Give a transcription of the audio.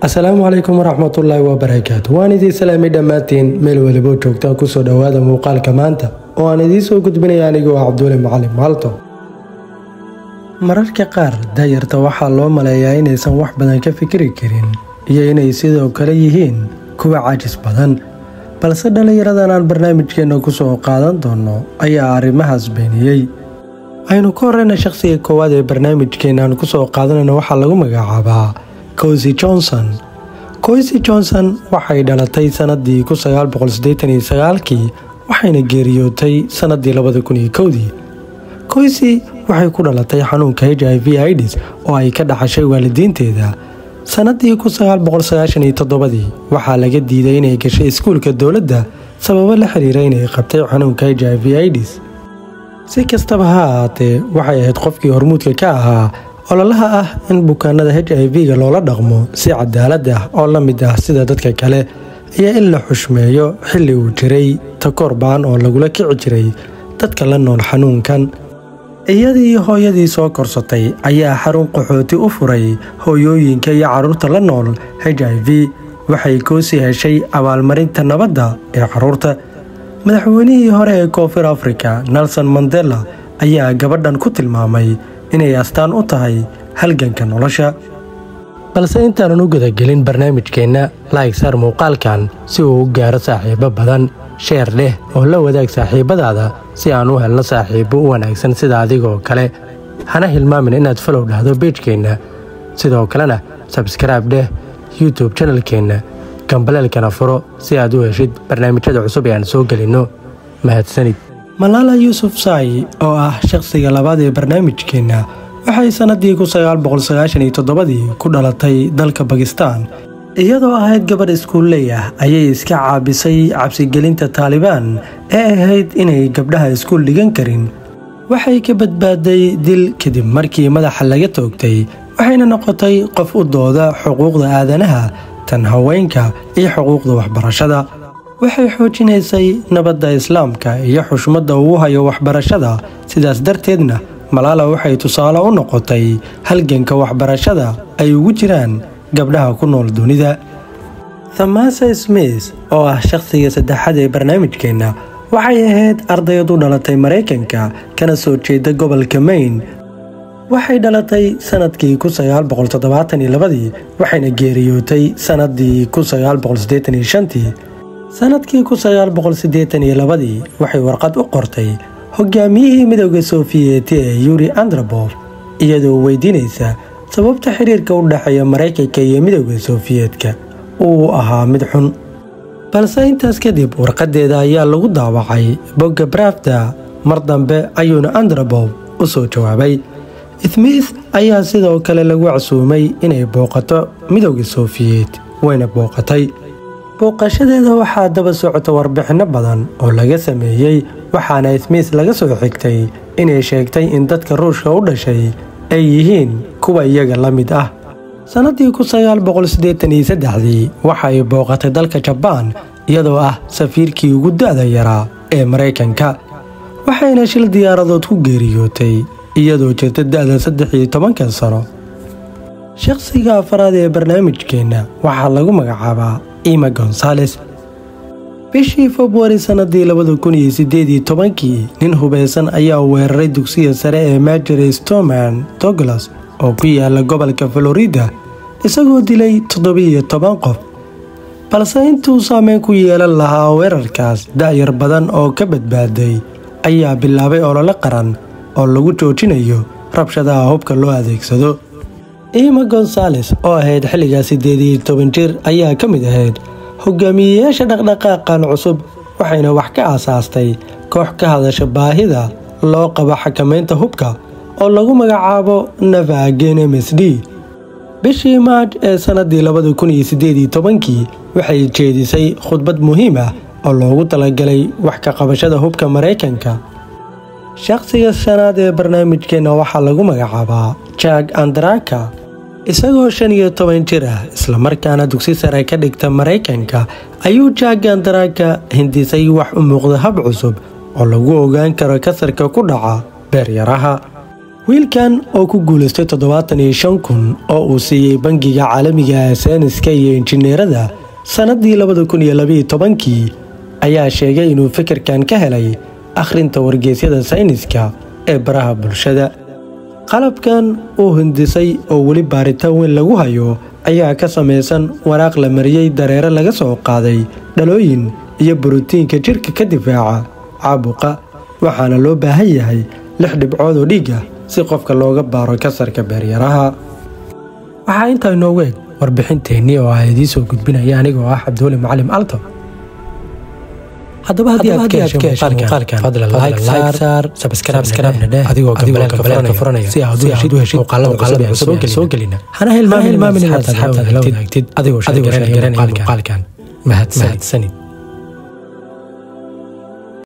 asalaamu calaykum waraxmatullaahi wabarakaatu waan idiin salaamay dhammaantiin meel welibo joogtaan kusoo dhowaada muuqaalka maanta oo aan idiin soo gudbinaya anigoo cabduule macalin maalto mararka qaar daayarta waxaa loo maleeyaa inaysan wax badan ka fikiri karin iyo inay sidoo kale yihiin kuwa caajis badan balse dhallinyaradan aan barnaamijkeenna kusoo qaadan doonno ayaa arrimahaas beeniyey aynu ka horeyna shaqhsiga koowaad ee barnaamijkeena aan kusoo qaadanayno waxaa lagu magacaabaa cosi johnson cosi johnson waxay dhalatay sanadii kii waxayna geeriyootay sanadii labadakunkowdii coysi waxay ku dhalatay xanuunka h i v ids oo ay ka dhaxashay waalidiinteeda sanadii ii waxaa laga diiday inay gashay iskuulka dowladda sababo la xiriira inay qabtay xanuunka h i v ids si kastaba ha ahaatee waxay ahayd qofkii hormuudka ka ahaa ololaha ah in bukaanada h i v-ga loola dhaqmo si cadaalad ah oo la mid ah sida dadka kale iyo in la xushmeeyo xilli uu jiray takoor baan oo lagula kici jiray dadka la nool xanuunkan iyadii hooyadii soo korsatay ayaa xarun qaxooti u furay hooyooyinka iyo carruurta la nool h i v waxay koosi heshay abaalmarinta nabadda ee carruurta madaxweynihii hore ee koonfur afrika nelson mandela ayaa gabadhan ku tilmaamay inay astaan u tahay halganka nolosha balse intaanan u gudagelin barnaamijkeenna laayg saar muuqaalkan si uu u gaaro saaxiibo badan sheer leh oo la wadaag saaxiibadaada si aan u helno saaxiibo u wanaagsan sida adigoo kale hana hilmaamin inaad falow dhahdo beejkeenna sidoo kalena sabskraibe dheh youtube janalkeenna gambaleelkana furo si aad u heshid barnaamijyada cusub ee aan soo gelinno mahadsanid malaala yuusuf saayi oo ah shaqhsiga labaad ee barnaamijkeenna waxay sannadii ii ku dhalatay dalka bakistaan iyadoo ahayd gabadh iskuulley ah ayay iska caabisay cabsigelinta taalibaan ee ahayd inay gabdhaha iskuul dhigan karin waxay ka badbaaday dil kadib markii madaxa laga toogtay waxayna noqotay qof u dooda xuquuqda aadanaha tan haweenka iyo xuquuqda waxbarashada waxay xoojinaysay nabadda islaamka iyo xushmadda uu hayo waxbarashada sidaas darteedna malaala waxay tusaale u noqotay halganka waxbarashada ay ugu jiraan gabdhaha ku nool dunida thamasa smith oo ah shaqhsiga saddexaad ee barnaamijkeenna waxay ahayd ardayad u dhalatay maraykanka kana soo jeeda gobolka mayn waxay dhalatay sanadkii waxayna geeriyootay sanadii sanadkii waxay warqad u qortay hogaamiyihii midooda sofiyeeti ee yuri androbof iyadoo weydiinaysa sababta xiriirka u dhexeeya maraykanka iyo midooda sofiyeetka uu ahaa mid xun balse intaas kadib warqadeeda ayaa lagu daawacay bogga brafda mar dambe ayuuna androbof u soo jawaabay smith ayaa sidoo kale lagu casuumay inay booqato midooda sofiyeet wayna booqatay booqashadeeda waxaa daba socota warbixinno badan oo laga sameeyey waxaana smith laga soo xigtay inay sheegtay in dadka ruushka u dhashay ay yihiin kuwa iyaga la mid ah sannadii waxa ay booqatay dalka jabaan iyadoo ah safiirkii ugu da'da yaraa ee maraykanka waxayna shil diyaaradood ku geeriyootay iyadoo jirta da'da saddex iyo tobankan sano shaqhsiga afaraad ee barnaamijkeenna waxaa lagu magacaabaa ima gonsales bishii februari sannadii kii nin hubaysan ayaa weeraray dugsiga sare ee majore stoman douglas oo ku yaala gobolka florida isagoo dilay toddobiiyo toban qof balse intuu saameyn ku yeelan lahaa weerarkaas da'yar badan oo ka badbaaday ayaa bilaabay olole qaran oo lagu joojinayo rabshadaha hubka loo adeegsado ima gonsales oo ahayd xilligaa siddeed iyo toban jir ayaa ka mid ahayd hogaamiyeyaasha dhaqdhaqaaqan cusub waxayna wax ka aasaastay koox ka hadasha baahida loo qabo xakamaynta hubka oo lagu magacaabo navagen m s d bishii maaj ee sannadii kii waxay jeedisay khudbad muhiim ah oo loogu talagalay wax ka qabashada hubka maraykanka shaqhsiga shanaad ee barnaamijkeenna waxaa lagu magacaabaa jag andraka isagoo shan iyo toban jir ah islamarkaana dugsi sare ka dhigta maraykanka ayuu jag andraka hindisay wax u muuqda hab cusub oo lagu ogaan karo kasarka ku dhaca beeryaraha wiilkan oo ku guulaystay toddobaatan iyo shan kun oo uu siiyey bangiga caalamiga ee sayniska iyo injineerada sannaddii labada kun iyo labaiyo tobankii ayaa sheegay inuu fikirkan ka helay akhrinta wargeysyada sayniska ee baraha bulshada qalabkan uu hindisay oo weli baaritaan weyn lagu hayo ayaa ka samaysan waraaq la mariyey dareere laga soo qaaday dhalooyin iyo borotiinka jidhka ka difaaca caabuqa waxaana loo baahan yahay lix dhibcood oo dhiig ah si qofka looga baaro kasarka beeryaraha waxaa intaa inoogu eg warbixinteennii oo ah idiin soo gudbinaya anigoo ah cabdiweli macalim alto haddaba haddii aad ka heshay muuqaalkan fadlan like saar subscribe-na dheh adigoo gambaleelka furanaya si aad u heshid muuqaalada cusub ee soo gelina hana hilmaamin inaad asxaabtaada la wadaagtid adigoo sheer garanaya muuqaalkan mahadsanid